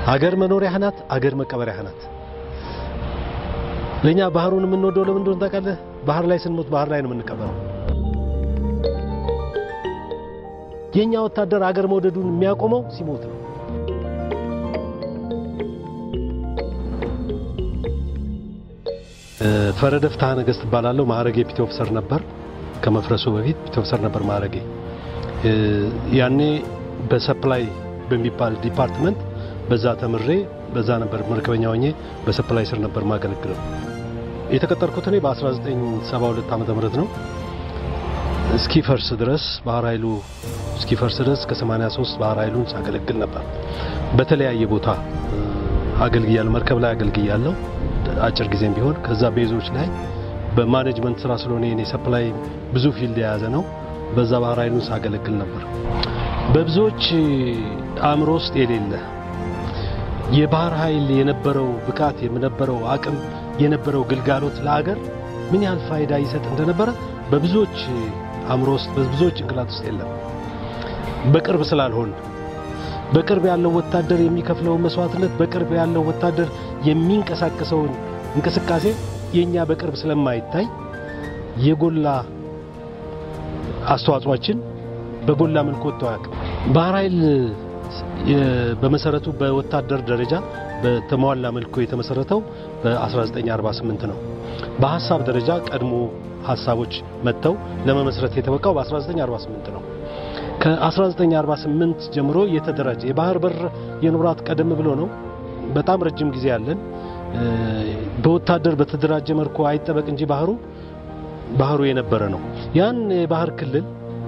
አገር መኖሪያህ ናት፣ አገር መቀበሪያህ ናት። ለኛ ባህሩን የምንወደው ለምን እንደሆነ ታውቃለህ? ባህር ላይ ስንሞት ባህር ላይ ነው የምንቀበረው። የኛ ወታደር አገር መውደዱን የሚያቆመው ሲሞት ነው። ፈረደ ፍትሐ ነገሥት እባላለሁ። ማዕረጌ ፒቲ ኦፊሰር ነበር። ከመፍረሱ በፊት ፒቲ ኦፊሰር ነበር ማዕረጌ። ያኔ በሰፕላይ በሚባል ዲፓርትመንት በዛ ተምሬ በዛ ነበር መርከበኛ ሆኜ በሰፕላይ ስር ነበር ማገለግለው። የተቀጠርኩት እኔ በ1972 ዓመተ ምህረት ነው። እስኪፈርስ ድረስ ባህር ኃይሉ እስኪፈርስ ድረስ ከ83 ባህር ኃይሉን ሳገለግል ነበር። በተለያየ ቦታ አገልግያለሁ። መርከብ ላይ አገልግያለሁ አጭር ጊዜም ቢሆን ከዛ ቤዞች ላይ በማኔጅመንት ስራ ስለሆነ የኔ ሰፕላይ ብዙ ፊልድ የያዘ ነው። በዛ ባህር ኃይሉን ሳገለግል ነበር። በብዙዎች አእምሮ ውስጥ የሌለ የባህር ኃይል የነበረው ብቃት የነበረው አቅም የነበረው ግልጋሎት ለአገር ምን ያህል ፋይዳ ይሰጥ እንደነበረ በብዙዎች አእምሮ ውስጥ በብዙዎች ጭንቅላት ውስጥ የለም። በቅርብ ስላልሆን በቅርብ ያለው ወታደር የሚከፍለውን መስዋዕትነት በቅርብ ያለው ወታደር የሚንቀሳቀሰውን እንቅስቃሴ የኛ በቅርብ ስለማይታይ የጎላ አስተዋጽኦአችን በጎላ መልኩ ወጥቶ አያውቅም። ባህር ኃይል በመሰረቱ በወታደር ደረጃ በተሟላ መልኩ የተመሰረተው በ1948 ነው። በሀሳብ ደረጃ ቀድሞ ሀሳቦች መጥተው ለመመስረት የተበቃው በ1948 ነው። ከ1948 ጀምሮ የተደራጀ የባህር በር የኖራት ቀደም ብሎ ነው። በጣም ረጅም ጊዜ ያለን በወታደር በተደራጀ መልኩ አይጠበቅ እንጂ ባህሩ ባህሩ የነበረ ነው። ያን የባህር ክልል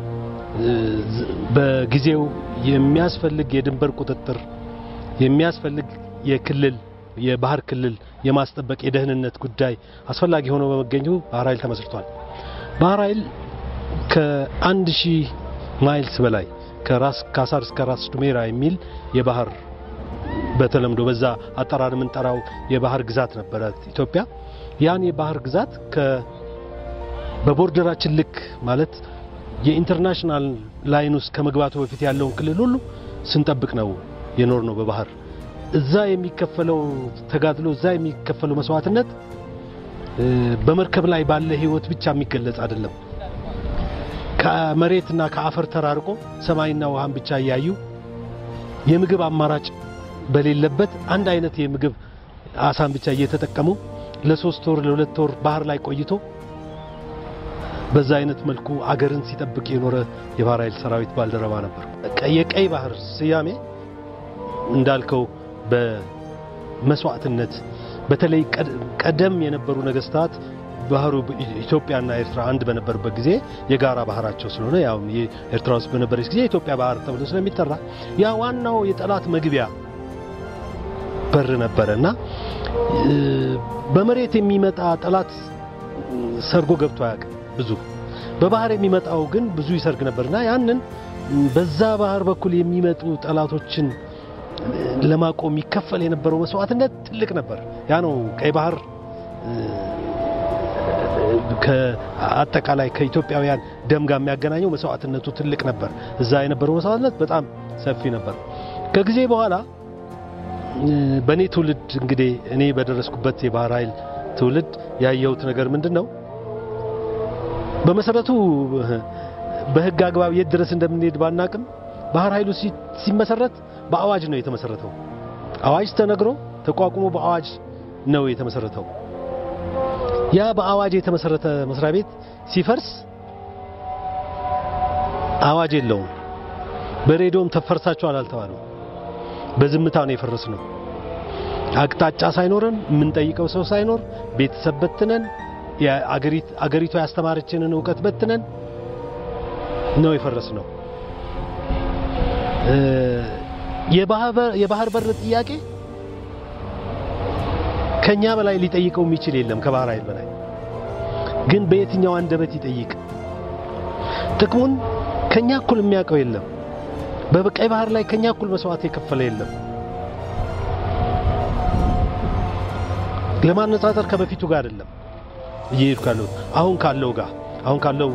በጊዜው የሚያስፈልግ የድንበር ቁጥጥር የሚያስፈልግ የክልል የባህር ክልል የማስጠበቅ የደህንነት ጉዳይ አስፈላጊ ሆኖ በመገኘቱ ባህር ኃይል ተመስርቷል። ባህር ኃይል ከአንድ ሺህ ማይልስ በላይ ከራስ ካሳር እስከ ራስ ዱሜራ የሚል የባህር በተለምዶ በዛ አጠራር የምንጠራው የባህር ግዛት ነበረ ኢትዮጵያ። ያን የባህር ግዛት በቦርደራችን ልክ ማለት የኢንተርናሽናል ላይን ውስጥ ከመግባቱ በፊት ያለውን ክልል ሁሉ ስንጠብቅ ነው የኖር ነው በባህር እዛ የሚከፈለው ተጋድሎ እዛ የሚከፈለው መስዋዕትነት በመርከብ ላይ ባለ ሕይወት ብቻ የሚገለጽ አይደለም። ከመሬትና ከአፈር ተራርቆ ሰማይና ውሃን ብቻ እያዩ የምግብ አማራጭ በሌለበት አንድ አይነት የምግብ አሳን ብቻ እየተጠቀሙ ለሶስት ወር ለሁለት ወር ባህር ላይ ቆይቶ በዛ አይነት መልኩ አገርን ሲጠብቅ የኖረ የባህር ኃይል ሰራዊት ባልደረባ ነበር። የቀይ ባህር ስያሜ እንዳልከው በመስዋዕትነት በተለይ ቀደም የነበሩ ነገስታት ባህሩ ኢትዮጵያና ኤርትራ አንድ በነበሩበት ጊዜ የጋራ ባህራቸው ስለሆነ ያው ኤርትራ ውስጥ በነበረች ጊዜ የኢትዮጵያ ባህር ተብሎ ስለሚጠራ ያ ዋናው የጠላት መግቢያ በር ነበረ እና በመሬት የሚመጣ ጠላት ሰርጎ ገብቶ አያውቅም። ብዙ በባህር የሚመጣው ግን ብዙ ይሰርግ ነበርና ያንን በዛ ባህር በኩል የሚመጡ ጠላቶችን ለማቆም ይከፈል የነበረው መስዋዕትነት ትልቅ ነበር። ያ ነው ቀይ ባህር ከአጠቃላይ ከኢትዮጵያውያን ደም ጋር የሚያገናኘው መስዋዕትነቱ ትልቅ ነበር። እዛ የነበረው መስዋዕትነት በጣም ሰፊ ነበር። ከጊዜ በኋላ በእኔ ትውልድ እንግዲህ እኔ በደረስኩበት የባህር ኃይል ትውልድ ያየሁት ነገር ምንድን ነው? በመሰረቱ በሕግ አግባብ የት ድረስ እንደምንሄድ ባናቅም ባህር ኃይሉ ሲመሰረት በአዋጅ ነው የተመሰረተው። አዋጅ ተነግሮ ተቋቁሞ በአዋጅ ነው የተመሰረተው። ያ በአዋጅ የተመሰረተ መስሪያ ቤት ሲፈርስ አዋጅ የለውም። በሬዲዮም ተፈርሳችኋል አልተባለም። በዝምታ ነው የፈረስ ነው። አቅጣጫ ሳይኖረን የምንጠይቀው ሰው ሳይኖር ቤተሰብ በትነን አገሪቷ ያስተማረችንን እውቀት በትነን ነው የፈረስ ነው። የባህር በር ጥያቄ ከኛ በላይ ሊጠይቀው የሚችል የለም። ከባህር ኃይል በላይ ግን በየትኛው አንደበት ይጠይቅ? ጥቅሙን ከኛ እኩል የሚያውቀው የለም። በቀይ ባህር ላይ ከኛ እኩል መስዋዕት የከፈለ የለም። ለማነጻጸር ከበፊቱ ጋር አይደለም እየሄዱ ካለው አሁን ካለው ጋር አሁን ካለው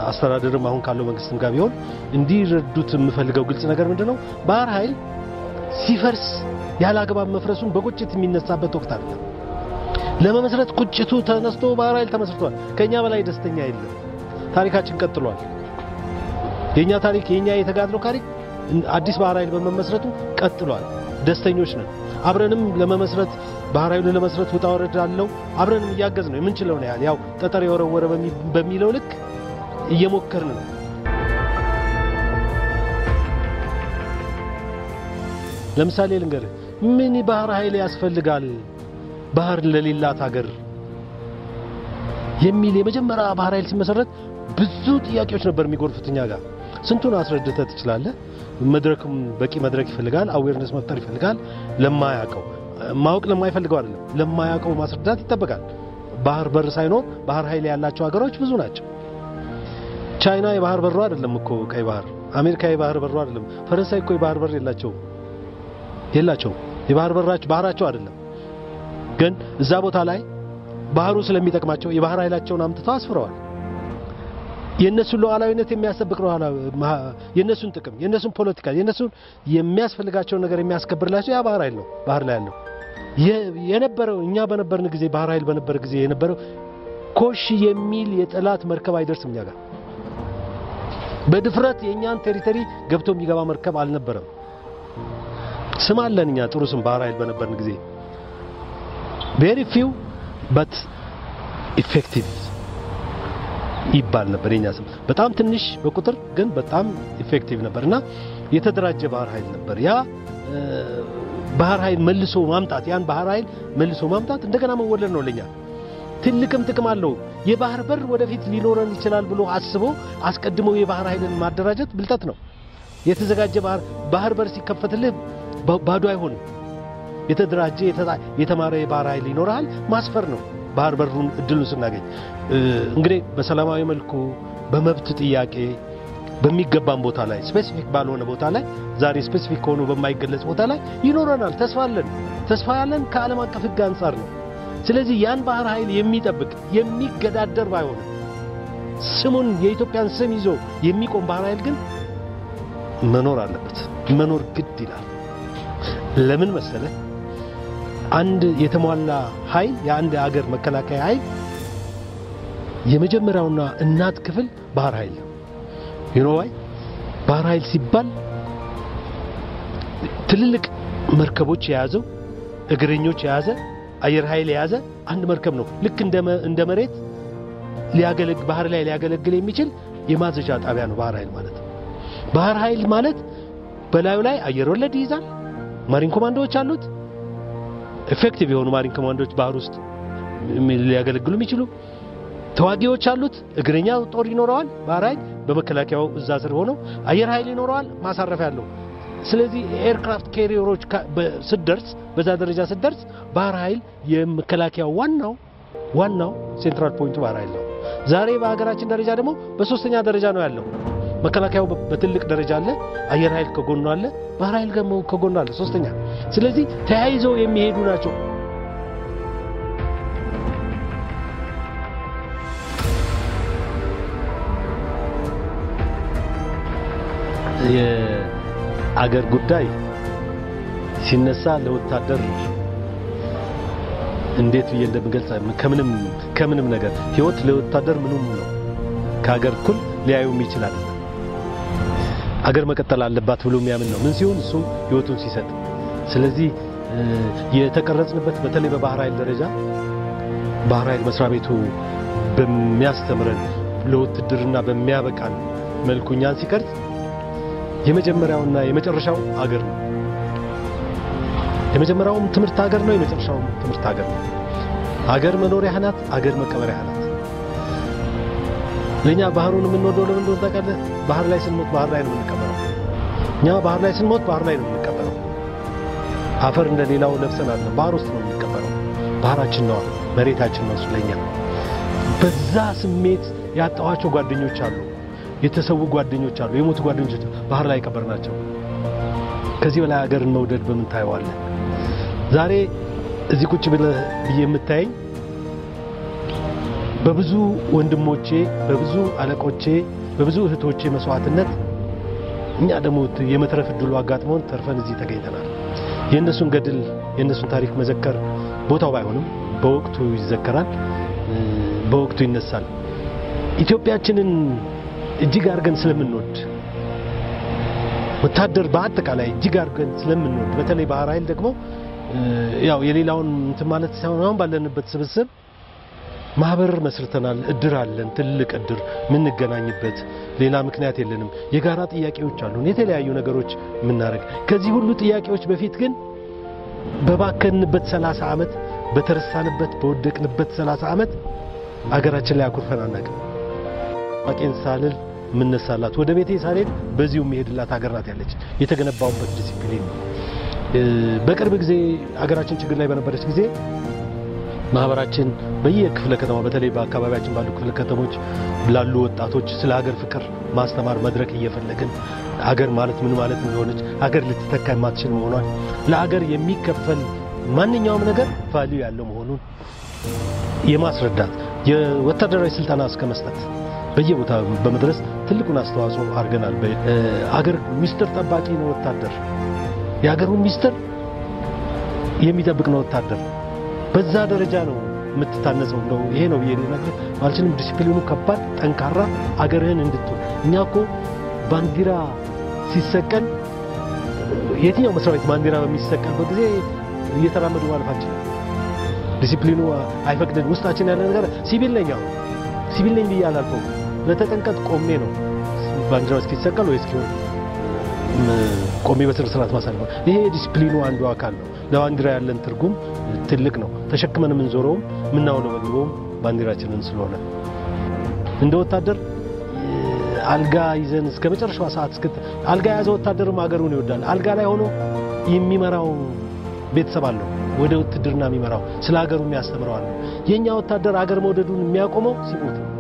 አስተዳደርም አሁን ካለው መንግስትም ጋር ቢሆን እንዲረዱት የምፈልገው ግልጽ ነገር ምንድነው ባህር ኃይል ሲፈርስ ያለ አግባብ መፍረሱን በቁጭት የሚነሳበት ወቅት አይደለም። ለመመስረት ቁጭቱ ተነስቶ ባህር ኃይል ተመስርቷል። ከኛ በላይ ደስተኛ የለም። ታሪካችን ቀጥሏል። የኛ ታሪክ የኛ የተጋድሎ ታሪክ አዲስ ባህር ኃይል በመመስረቱ ቀጥሏል። ደስተኞች ነን። አብረንም ለመመስረት ባህር ኃይሉን ለመስረት ውጣ ወረድ አለው። አብረንም እያገዝ ነው የምንችለው ነው ያህል ያው ጠጠር የወረወረ በሚለው ልክ እየሞከርን ነው። ለምሳሌ ልንገርህ፣ ምን ባህር ኃይል ያስፈልጋል ባህር ለሌላት ሀገር የሚል የመጀመሪያ ባህር ኃይል ሲመሰረት ብዙ ጥያቄዎች ነበር የሚጎርፉት እኛ ጋር። ስንቱን አስረድተህ ትችላለህ? መድረክም በቂ መድረክ ይፈልጋል። አዌርነስ መፍጠር ይፈልጋል። ለማያውቀው ማወቅ ለማይፈልገው አይደለም፣ ለማያውቀው ማስረዳት ይጠበቃል። ባህር በር ሳይኖር ባህር ኃይል ያላቸው ሀገሮች ብዙ ናቸው። ቻይና የባህር በሩ አይደለም እኮ ቀይ ባህር። አሜሪካ የባህር በሩ አይደለም። ፈረንሳይ እኮ የባህር በር የላቸውም የላቸውም። የባህር በራቸው ባህራቸው አይደለም። ግን እዛ ቦታ ላይ ባህሩ ስለሚጠቅማቸው የባህር ኃይላቸውን አምጥተው አስፍረዋል። የእነሱን ሉዓላዊነት የሚያስጠብቅ ነው። የእነሱን ጥቅም፣ የእነሱን ፖለቲካ፣ የእነሱን የሚያስፈልጋቸውን ነገር የሚያስከብርላቸው ያ ባህር ኃይል ነው። ባህር ላይ ያለው የነበረው እኛ በነበርን ጊዜ ባህር ኃይል በነበር ጊዜ የነበረው ኮሽ የሚል የጠላት መርከብ አይደርስም እኛ ጋር። በድፍረት የእኛን ቴሪተሪ ገብቶ የሚገባ መርከብ አልነበረም። ስም አለን እኛ ጥሩ ስም ባህር ኃይል በነበርን ጊዜ ቬሪ ፊው በት ኢፌክቲቭ ይባል ነበር የኛ ስም። በጣም ትንሽ በቁጥር ግን በጣም ኢፌክቲቭ ነበር እና የተደራጀ ባህር ኃይል ነበር። ያ ባህር ኃይል መልሶ ማምጣት ያን ባህር ኃይል መልሶ ማምጣት እንደገና መወለድ ነው ለኛ ትልቅም ጥቅም አለው። የባህር በር ወደፊት ሊኖረን ይችላል ብሎ አስቦ አስቀድሞ የባህር ኃይልን ማደራጀት ብልጠት ነው። የተዘጋጀ ባህር ባህር በር ሲከፈትልህ ባዶ አይሆንም። የተደራጀ የተማረ የባህር ኃይል ይኖርሃል። ማስፈር ነው ባህር በሩን እድሉን ስናገኝ እንግዲህ በሰላማዊ መልኩ በመብት ጥያቄ በሚገባን ቦታ ላይ ስፔሲፊክ ባልሆነ ቦታ ላይ ዛሬ ስፔሲፊክ ሆኖ በማይገለጽ ቦታ ላይ ይኖረናል። ተስፋ አለን። ተስፋ ያለን ከዓለም አቀፍ ሕግ አንጻር ነው። ስለዚህ ያን ባህር ኃይል የሚጠብቅ የሚገዳደር ባይሆንም ስሙን የኢትዮጵያን ስም ይዞ የሚቆም ባህር ኃይል ግን መኖር አለበት። መኖር ግድ ይላል። ለምን መሰለ? አንድ የተሟላ ኃይል የአንድ ሀገር መከላከያ ኃይል የመጀመሪያውና እናት ክፍል ባህር ኃይል ነው። ዩኖዋይ ባህር ኃይል ሲባል ትልልቅ መርከቦች የያዘው እግረኞች የያዘ አየር ኃይል የያዘ አንድ መርከብ ነው። ልክ እንደ መሬት ሊያገለግል ባህር ላይ ሊያገለግል የሚችል የማዘዣ ጣቢያ ነው ባህር ኃይል ማለት። ባህር ኃይል ማለት በላዩ ላይ አየር ወለድ ይይዛል። ማሪን ኮማንዶዎች አሉት። ኤፌክቲቭ የሆኑ ማሪን ኮማንዶዎች ባህር ውስጥ ሊያገለግሉ የሚችሉ ተዋጊዎች አሉት። እግረኛ ጦር ይኖረዋል። ባህር ኃይል በመከላከያው እዛ ስር ሆነው አየር ኃይል ይኖረዋል። ማሳረፊያ ያለው ስለዚህ ኤርክራፍት ካሪየሮች ስትደርስ በዛ ደረጃ ስትደርስ ባህር ኃይል የመከላከያው ዋናው ዋናው ሴንትራል ፖይንቱ ባህር ኃይል ነው። ዛሬ በሀገራችን ደረጃ ደግሞ በሶስተኛ ደረጃ ነው ያለው። መከላከያው በትልቅ ደረጃ አለ፣ አየር ኃይል ከጎኑ አለ፣ ባህር ኃይል ደግሞ ከጎኑ አለ ሶስተኛ። ስለዚህ ተያይዘው የሚሄዱ ናቸው። የአገር ጉዳይ ሲነሳ ለወታደር እንዴት ብዬ እንደምገልጽ ከምንም ከምንም ነገር ህይወት ለወታደር ምኑም ነው ከሀገር እኩል ሊያዩም ይችላል። አገር መቀጠል አለባት ብሎ የሚያምን ነው። ምን ሲሆን እሱ ህይወቱን ሲሰጥ። ስለዚህ የተቀረጽንበት በተለይ በባህር ኃይል ደረጃ ባህር ኃይል መስሪያ ቤቱ በሚያስተምረን ለውትድርና በሚያበቃን መልኩ እኛን ሲቀርጽ የመጀመሪያውና የመጨረሻው አገር ነው። የመጀመሪያውም ትምህርት ሀገር ነው። የመጨረሻውም ትምህርት ሀገር ነው። ሀገር መኖሪያ ናት። ሀገር መቀበሪያ ናት። ለኛ ባህሩን የምንወደው ለምን እንደሆነ ታውቃለህ? ባህር ላይ ስንሞት ባህር ላይ ነው የምንቀበረው። እኛ ባህር ላይ ስንሞት ባህር ላይ ነው የምንቀበረው። አፈር እንደሌላው ለብሰን አለ ባህር ውስጥ ነው የምንቀበረው። ባህራችን ነው፣ መሬታችን ነው። ስለኛ በዛ ስሜት ያጣኋቸው ጓደኞች አሉ፣ የተሰዉ ጓደኞች አሉ፣ የሞቱ ጓደኞች ባህር ላይ ቀበርናቸው። ከዚህ በላይ ሀገርን መውደድ በምን ታየዋለህ? ዛሬ እዚህ ቁጭ ብለህ ብዬ የምታየኝ በብዙ ወንድሞቼ፣ በብዙ አለቆቼ፣ በብዙ እህቶቼ መስዋዕትነት እኛ ደግሞ የመትረፍ እድሉ አጋጥሞን ተርፈን እዚህ ተገኝተናል። የእነሱን ገድል የእነሱን ታሪክ መዘከር ቦታው ባይሆንም በወቅቱ ይዘከራል፣ በወቅቱ ይነሳል። ኢትዮጵያችንን እጅግ አድርገን ስለምንወድ ወታደር በአጠቃላይ እጅግ አድርገን ስለምንወድ በተለይ ባህር ኃይል ደግሞ ያው የሌላውን እንትን ማለት ሳይሆን አሁን ባለንበት ስብስብ ማህበር መስርተናል። እድር አለን፣ ትልቅ እድር የምንገናኝበት ሌላ ምክንያት የለንም። የጋራ ጥያቄዎች አሉን፣ የተለያዩ ነገሮች የምናደርግ ከዚህ ሁሉ ጥያቄዎች በፊት ግን በባከንበት 30 ዓመት በተረሳንበት በወደቅንበት 30 ዓመት አገራችን ላይ አኩርፈን አናውቅም። አቄን ሳልል የምነሳላት ወደ ቤቴ ሳልሄድ በዚሁ የሚሄድላት ሀገር ናት ያለች የተገነባውበት ዲሲፕሊን ነው። በቅርብ ጊዜ አገራችን ችግር ላይ በነበረች ጊዜ ማህበራችን በየክፍለ ከተማ በተለይ በአካባቢያችን ባሉ ክፍለ ከተሞች ላሉ ወጣቶች ስለ ሀገር ፍቅር ማስተማር መድረክ እየፈለግን ሀገር ማለት ምን ማለት እንደሆነች ሀገር ልትተካ የማትችል መሆኗን ለሀገር የሚከፈል ማንኛውም ነገር ቫልዩ ያለው መሆኑን የማስረዳት የወታደራዊ ስልጠና እስከ መስጠት በየቦታ በመድረስ ትልቁን አስተዋጽኦ አድርገናል። አገር ሚስጥር ጠባቂ ነው ወታደር። የሀገሩን ሚስጥር የሚጠብቅ ነው ወታደር። በዛ ደረጃ ነው የምትታነጸው። እንደው ይሄ ነው ብዬ ልነግርህ አልችልም። ዲሲፕሊኑ ከባድ፣ ጠንካራ አገርህን እንድትሆን እኛ እኮ ባንዲራ ሲሰቀል የትኛው መስሪያ ቤት ባንዲራ በሚሰቀልበት ጊዜ እየተራመዱ ማለፍ አንችልም። ዲሲፕሊኑ አይፈቅድን። ውስጣችን ያለ ነገር ሲቪል ነኝ አሁን ሲቪል ነኝ ብዬ አላልፈውም። በተጠንቀቅ ቆሜ ነው ባንዲራው እስኪሰቀል ወይ እስኪሆን ቆሜ በስነ ስርዓት ማሳለፍ። ይሄ ዲሲፕሊኑ አንዱ አካል ነው። ለባንዲራ ያለን ትርጉም ትልቅ ነው። ተሸክመን የምንዞረውም የምናውለበልበውም ባንዲራችንን ስለሆነ እንደ ወታደር አልጋ ይዘን እስከ መጨረሻዋ ሰዓት እስክት አልጋ የያዘ ወታደርም ሀገሩን ይወዳል። አልጋ ላይ ሆኖ የሚመራው ቤተሰብ አለው። ወደ ውትድርና የሚመራው ስለ ሀገሩ የሚያስተምረው አለ። የኛ ወታደር ሀገር መውደዱን የሚያቆመው ሲሞት ነው።